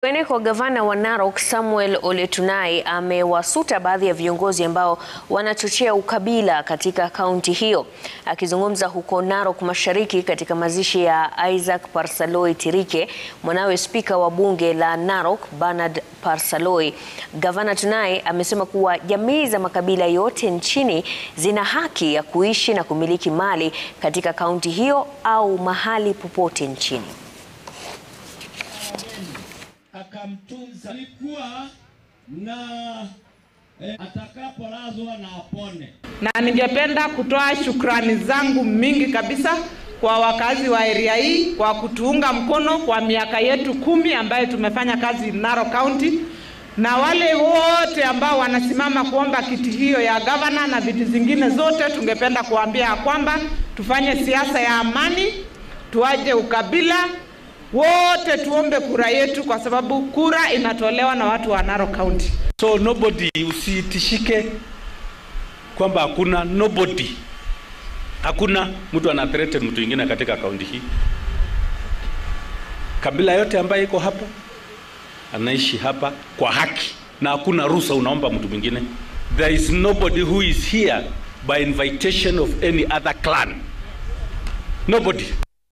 Kwingineko, gavana wa Narok Samuel Ole Tunai amewasuta baadhi ya viongozi ambao wanachochea ukabila katika kaunti hiyo. Akizungumza huko Narok Mashariki katika mazishi ya Isaac Parsaloi Tirike, mwanawe spika wa bunge la Narok Bernard Parsaloi, gavana Tunai amesema kuwa jamii za makabila yote nchini zina haki ya kuishi na kumiliki mali katika kaunti hiyo au mahali popote nchini. akamtunza alikuwa na eh, atakapolazwa na apone. na ningependa kutoa shukrani zangu mingi kabisa kwa wakazi wa area hii kwa kutuunga mkono kwa miaka yetu kumi ambayo tumefanya kazi Narok County, na wale wote ambao wanasimama kuomba kiti hiyo ya gavana na viti zingine zote, tungependa kuambia ya kwamba tufanye siasa ya amani, tuaje ukabila, wote tuombe kura yetu, kwa sababu kura inatolewa na watu wa Narok County. So nobody usitishike kwamba hakuna nobody, hakuna mtu ana threaten mtu mwingine katika kaunti hii. Kabila yote ambayo iko hapa anaishi hapa kwa haki na hakuna ruhusa unaomba mtu mwingine. There is nobody who is here by invitation of any other clan. Nobody.